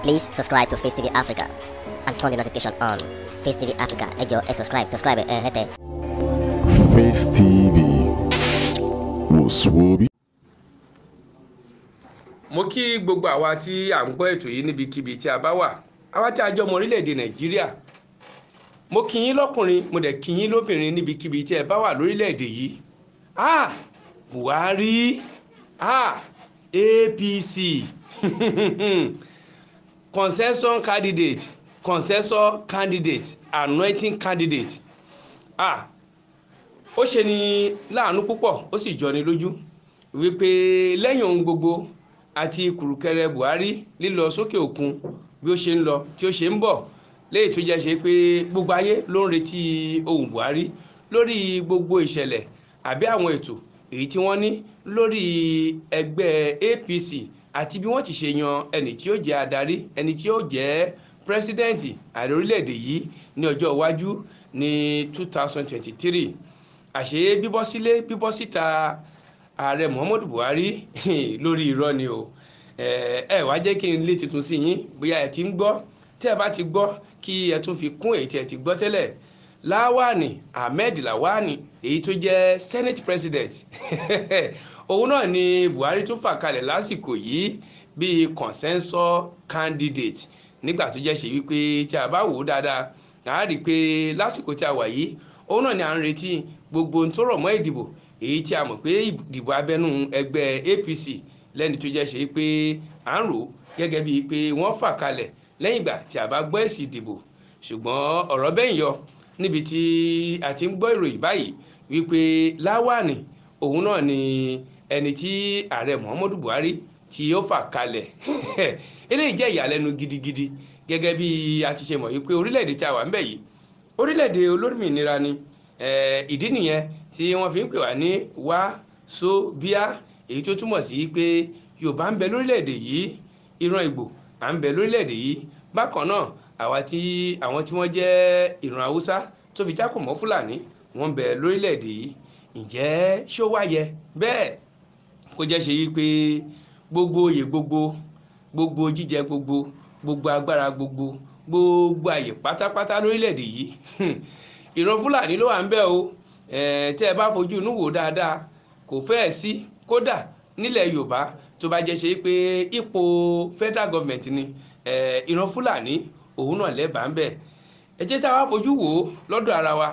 Please subscribe to Face TV Africa and turn the notification on. Face TV Africa, ẹ jọ̀ọ́ ẹ subscribe, subscribe ẹ hẹ́tẹ̀. Face TV wò sùwòbí. mo kí gbogbo àwa tí à ń gbọ́ ètò yìí níbikíbi tí a bá wà àwa tí a jọ ọmọ orílẹ̀-èdè nàìjíríà mo kí yín lọ́kùnrin mo dẹ̀ kí yín lóbìnrin níbikíbi tí ẹ bá wà lórílẹ̀-èdè yìí ah buhari ah apc concession candidate concession candidate anointing candidate ah ó ṣe ni láàánú púpọ̀ ó sì jọni lójú wípé lẹ́yìn ohun gbogbo àti kùrùkẹrẹ buhari lílọ sókè òkun bí ó ṣe ń lọ tí ó ṣe ń bọ̀ léyìí tó jẹ́ ṣe pé gbogbo ayé ló ń retí ohun buhari lórí gbogbo ìṣẹ̀lẹ̀ àbí àwọn ètò èyí tí wọ́n ní lórí ẹgbẹ́ apc àti bí wọ́n ti ṣe yan ẹni tí ó jẹ́ adarí ẹni tí ó jẹ́ pírẹsidẹ́ǹtì ààrẹ orílẹ̀-èdè yìí ní ọjọ́ iwájú ní 2023 àṣé bíbọ́ sílé bíbọ́ síta ààrẹ muhammadu buhari lórí irọ́ ni o ẹ ẹ wá jẹ́ kí n lé tuntun sí yín bóyá ẹ ti ń gbọ́ tẹ́ ẹ bá ti gbọ́ kí ẹ tún fi kún èyí tí ẹ ti gbọ́ tẹ́lẹ̀ láwàní ahmed lawani èyí tó jẹ́ senate president òun náà ni buhari tún fà kalẹ̀ lásìkò yìí bíi consensus candidate nígbà tó jẹ́ ṣe wípé tí a bá wò ó dáadáa a rí i pé lásìkò tí a wà yìí òun náà ni à ń retí gbogbo ohun tó rọ̀ mọ́ ìdìbò èyí tí a mọ̀ pé ìdìbò abẹ́nú ẹgbẹ́ apc lẹ́ni tó jẹ́ ṣe pé à ń rò gẹ́gẹ́ bíi pé wọ́n fà kalẹ̀ lẹ́yìn ìgbà tí a bá gbọ́ èsì ìdìbò ṣùgbọ́n ọ̀rọ̀ bẹ́ẹ̀ yọ níbi tí a ti ń gbọ́ ìròyìn báyìí wípé láwàní òun náà ni ẹni tí ààrẹ muhammadu buhari tí ó fà kalẹ̀ eléyìí jẹ́ ìyàlẹ́nu gidigidi gẹ́gẹ́ bí a ti ṣe mọ̀ wípé orílẹ̀-èdè tí a wà ń bẹ̀ yìí orílẹ̀-èdè olómìnira ni ìdí nìyẹn tí wọ́n fi ń pè wá ní wá so bíá èyí tó túmọ̀ sí pé yorùbá ń bẹ lórílẹ̀‐èdè yìí ìran ìgbò à ń bẹ lórílẹ̀‐èdè yìí bákan náà àwa tí àwọn tí wọ́n jẹ́ ìran haúsá tó fi jákò mọ́ fúlàní wọ́n ń bẹ lórílẹ̀‐èdè yìí ǹjẹ́ ṣó wá yẹ bẹ́ẹ̀ kó jẹ́ ṣe yí pé gbogbo oyè gbogbo gbogbo jíjẹ gbogbo gbogbo agbára gbogbo gbogbo àyè pátápátá lórílẹ̀‐èdè yìí ìran fúlàní ló wà ń bẹ o tẹ́ ẹ bá fojú inú wò dáadáa kò fẹ́ẹ̀ sí kódà nílẹ̀ yorùbá tó bá jẹ́ ṣe pé ipò federal government ni ìran fúlàní òun náà lẹ́bàá ń bẹ̀ ẹ jẹ́ tá a wá fojú wò ó lọ́dọ̀ ara wa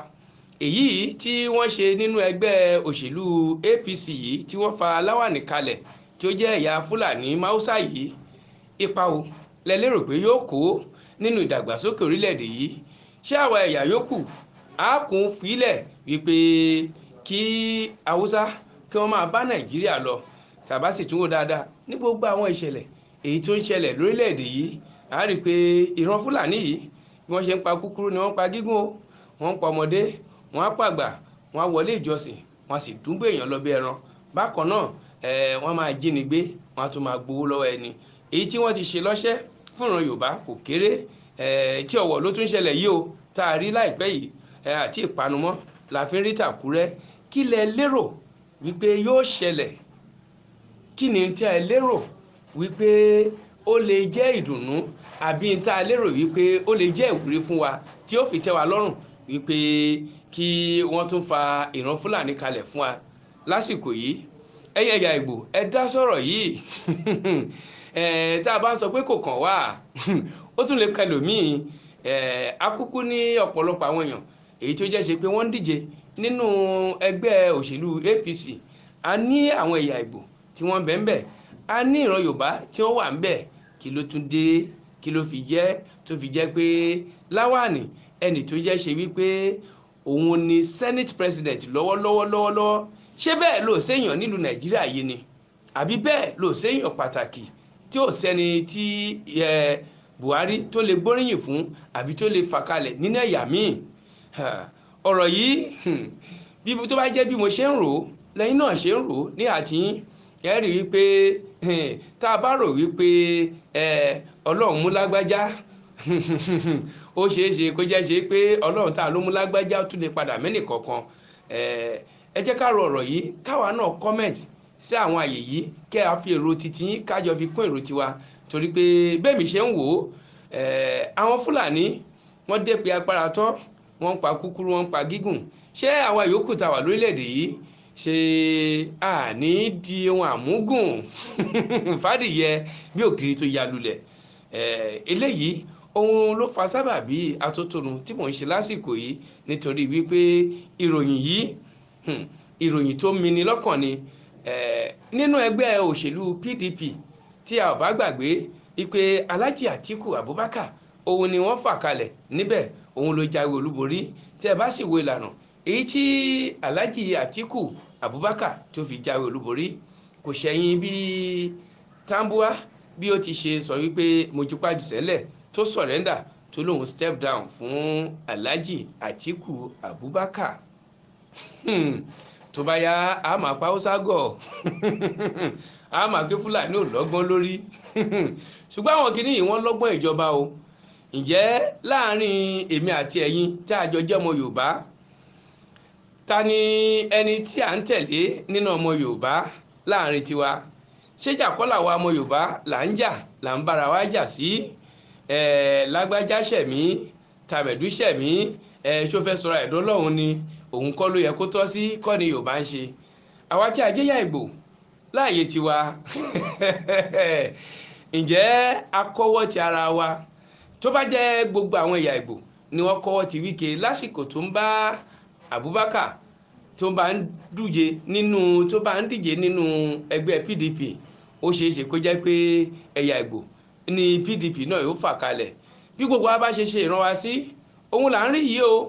èyí tí wọ́n ṣe nínú ẹgbẹ́ òṣèlú apc yìí tí wọ́n fa láwàní kalẹ̀ tí ó jẹ́ ẹ̀yà fúlàní máúsá yìí ipa o lẹ lérò pé yóò kó nínú ìdàgbàsókè orílẹ̀-èdè yìí ṣé àwa ẹ̀yà yòókù á kún fílẹ̀ wípé kí haúsá kí wọ́n máa bá nàìjíríà lọ tàbá sì tún wò dáadáa ní gbogbo àwọn ìṣẹ̀lẹ̀ èyí tó ń ṣẹlẹ̀ lórílẹ̀‐èdè yìí a rí i pé ìran fúlàní yìí bí wọ́n ṣe ń pa kúkúrú ni wọ́n ń pa gígùn o wọ́n ń pa ọmọdé wọ́n á pàgbà wọ́n á wọlé ìjọsìn wọ́n á sì dúnbò èèyàn lọ bí ẹran bákan náà wọ́n máa jínigbé wọ́n á tún máa gbowó lọ́wọ́ ẹni èyí tí wọ́n ti ṣe lọ́ṣẹ́ fún ìran yorùbá kò kéré tí ọ̀wọ̀ ló tún ṣẹlẹ̀ yìí o tá a rí láìpẹ́ yìí àti ìpanumọ́ la fi ń rí tàkúrẹ́ kí lẹ lérò wípé yóò ṣẹlẹ̀ kí ni tí a lérò wípé ó lè jẹ́ ìdùnnú àbí tí a lérò wípé ó lè jẹ́ ìwúrí fún wa tí ó fi tẹ́ wa lọ́rùn wípé kí wọ́n tún fa ìran fúlàní kalẹ̀ fún wa lásìkò yìí ẹ̀yin ẹ̀yà ìgbò ẹ dá sọ̀rọ̀ yìí tá a bá sọ pé kò kàn wá ó tún lè kẹlòmíì akúkú ní ọ̀pọ̀lọpọ̀ àwọn èèyàn èyí tó jẹ́ ṣe pé wọ́n ń díje nínú ẹgbẹ́ òṣèlú apc a ní àwọn ẹ̀yà ìgbò tí wọ́n bẹ̀ ń bẹ̀ a ní ìran yorùbá tí wọ́n wà ń bẹ̀ kí ló tún dé kí ló fi jẹ́ tó fi jẹ́ pé láwàní ẹnì tó jẹ́ ṣe wípé òun ni senate president lọ́wọ́lọ́wọ́ lọ́wọ́lọ́wọ́ ṣé bẹ́ẹ̀ ló séèyàn nílùú nàìjíríà yìí ni àbí bẹ́ẹ̀ ló séèyàn pàtàkì tí ò sẹ́ni tí buhari tó lè gbóríyìn fún àbí tó lè fà kalẹ̀ nínú ẹ̀yà míì ọ̀rọ̀ yìí bí tó bá jẹ́ bí mo ṣe ń rò ó lẹ́yìn náà ṣe ń rò ó ní àtìyín ẹ rí i pé tá a bá rò wípé ọlọ́run mú lágbájá ó ṣeé ṣe kó jẹ́ ṣe pé ọlọ́run tá a ló mú lágbájá tún lè padà mẹ́nì kọ̀ọ̀kan ẹ jẹ́ ká ro ọ̀rọ̀ yìí káwa náà comment sí àwọn àyè yìí kẹ́ a fi èrò titi yín kájọ fi kún èrò tiwa torí pé bẹ́ẹ̀ mi ṣe ń wò ó eh, àwọn fúlàní wọ́n dé pé agbára tán wọ́n ń pa kúkúrú wọ́n ń pa gígùn ṣé àwa yòókù tá a wà lórílẹ̀‐èdè yìí ṣe àní di ohun àmúgùn fàdìyẹ bí òkiri tó ya lulẹ̀ Eh, eléyìí ohun ló fa sábàbí atótónu tí mò ń ṣe lásìkò yìí nítorí wípé ìròyìn yìí hmm, ìròyìn tó mini lọ́kàn ni eh, nínú ẹgbẹ́ òṣèlú PDP tí a ò bá gbàgbé wípé Alhaji Atiku Abubakar òun ni wọ́n fà kalẹ̀ níbẹ̀ òun ló jáwé olúborí tí ẹ bá sì wo ìlànà èyí tí Alhaji Atiku Abubakar tó fi jáwé olúborí kò ṣẹ̀yìn bíi Tambuwa bí ó ti ṣe sọ wípé mo jupá jù sẹ́lẹ̀ tó sọ̀rẹ́ndà tó lóun step down fún Alhaji Atiku Abubakar Hmm, tó bá yá a máa pa Hausa gọ̀ a máa gbé Fúlàní ò lọ́gbọ́n lórí ṣùgbọ́n àwọn kìíní yìí wọ́n lọ́gbọ́n ìjọba o ǹjẹ́ láàrin èmi àti ẹ̀yin tá a jọ jẹ́ ọmọ Yorùbá ta ni ẹni tí à ń tẹ̀lé nínú ọmọ Yorùbá láàrin tiwa ṣéjà kọ́ làwa ọmọ yorùbá là ń jà là ń bára wa jà sí ẹ lágbájá ṣẹ̀mí tàbẹ̀dú ṣẹ̀mí ẹ ṣó fẹ́ sọ̀rọ̀ ẹ̀dọ́ lọ́hùn ni òun kọ́ ló yẹ kó tọ́ sí kọ́ ni yorùbá ń ṣe àwa tí a jẹ́ yá ìgbò láàyè tiwa ǹjẹ́ a kọ́wọ́ ti ara wa tó bá jẹ́ gbogbo àwọn ẹ̀yà ìgbò ni wọ́n kọ́wọ́ ti wíkẹ́ lásìkò tó ń bá abubakar tó bá ń dùje nínú tó bá ń díje nínú ẹgbẹ́ pdp ó ṣeé ṣe kó jẹ́ pé ẹ̀yà ìgbò ní pdp náà yóò fà kalẹ̀ bí gbogbo wa bá ṣe ṣe ìran wa sí òun là ń rí yìí o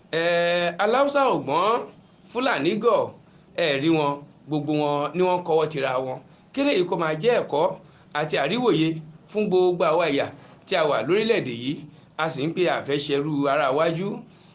aláùsá ògbọ́n fúlàní gọ̀ ẹ̀ rí wọn gbogbo wọn ni wọ́n kọ́wọ́ tira wọn kí lèyí kó máa jẹ́ ẹ̀kọ́ àti àríwòye fún gbogbo àwa ẹ̀yà tí a wà lórílẹ̀‐èdè yìí a sì ń pè àfẹ́ṣẹ́rú ara wájú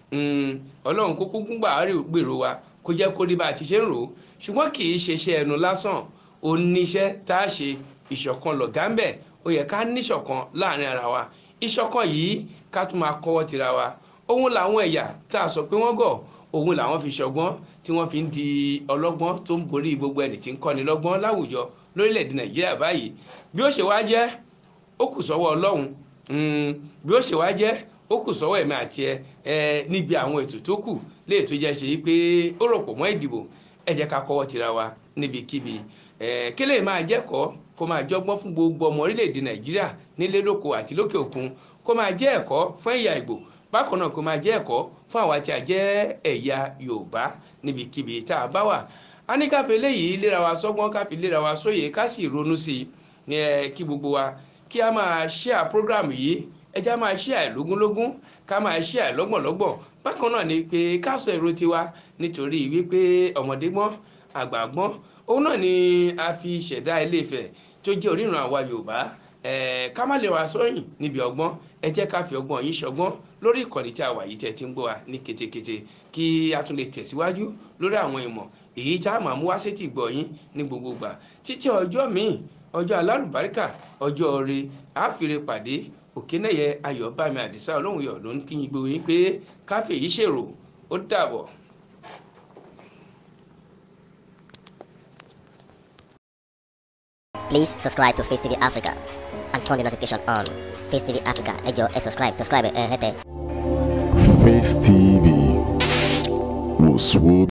ọlọ́run kó kúkú gbà gbèrò wa kó jẹ́ kó rí bá a ti ṣe ń rò ó ṣùgbọ́n kì í ṣe iṣẹ́ ẹnu lásán ó níṣẹ́ tá a ṣe ìṣọ̀kan lọ̀gá ń bẹ̀ ó yẹ ká níṣọ̀kan láàrin ara wa ìṣọ̀kan yìí ká tún máa kọ́wọ́ tira wa òun làwọn ẹ̀yà tá a sọ pé wọ́n gọ̀ òun làwọn fi ṣọgbọ́n tí wọ́n fi ń di ọlọ́gbọ́n tó ń borí gbogbo ẹni tí ń kọ́ni lọ́gbọ́n láwùjọ lórílẹ̀‐èdè nàìjíríà báyìí bí ó ṣe wá jẹ́ ó kù sọ́wọ́ ọlọ́run bí ó ṣe wá jẹ́ ó kù sọ́wọ́ ẹ̀mí àti ẹ níbi àwọn ètò tó kù léè tó jẹ́ ṣe pé ó rò pọ̀ mọ́ ìdìbò ẹ jẹ́ ká kọ́wọ́ tira wa níbikíbi kí lè máa jẹ́kọ̀ọ́ kó máa jọgbọ́n fún gbogbo ọmọ orílẹ̀-èdè nàìjíríà nílé lóko àti lókè òkun kó máa jẹ́ ẹ̀kọ́ fún ẹ̀yà ìgbò bákan náà kó máa jẹ́ ẹ̀kọ́ fún àwa tí a jẹ́ ẹ̀yà yorùbá níbikíbi tá a bá wà a ní káfí léyìí léra wa sọ́gbọ́n káfí léra wa sóye ká sì ronú sí i kí gbogbo wa kí a máa share program yìí ẹja máa share lógúnlógún ká máa share lọ́gbọ̀nlọ́gbọ̀n bákan náà ni pé ká sọ èrò tiwa nítorí wípé ọmọdé gbọ́n àgbà gbọ́n òun náà ni a fi ṣẹ̀dá Ilé-Ifẹ̀ tó jẹ́ oríran àwa yorùbá ká má lè wá sọ́yìn níbi ọgbọ́n ẹ jẹ́ ká fi ọgbọ́n yìí ṣọgbọ́n lórí ìkànnì tí a wà yìí tẹ́ ti ń gbọ́ wa ní ketekete kí a tún lè tẹ̀síwájú lórí àwọn ìmọ̀ èyí tá a máa mú wá sétí gbọ́ yín ní gbogbo gbà títí ọjọ́ míì ọjọ́ alálùbáríkà ọjọ́ ire àfìrè pàdé òkènẹyẹ ayọ̀bámi àdìsá ọlọ́run yọ̀ ló ń kí yín gbogbo yín pé káfíń yìí ṣèrò ó dàbọ̀. Please subscribe to Face TV Africa and turn the notification on. Face TV Africa, ẹ jọ̀ọ́ ẹ subscribe, subscribe ẹ hẹ́tẹ̀. Face TV was Swoby.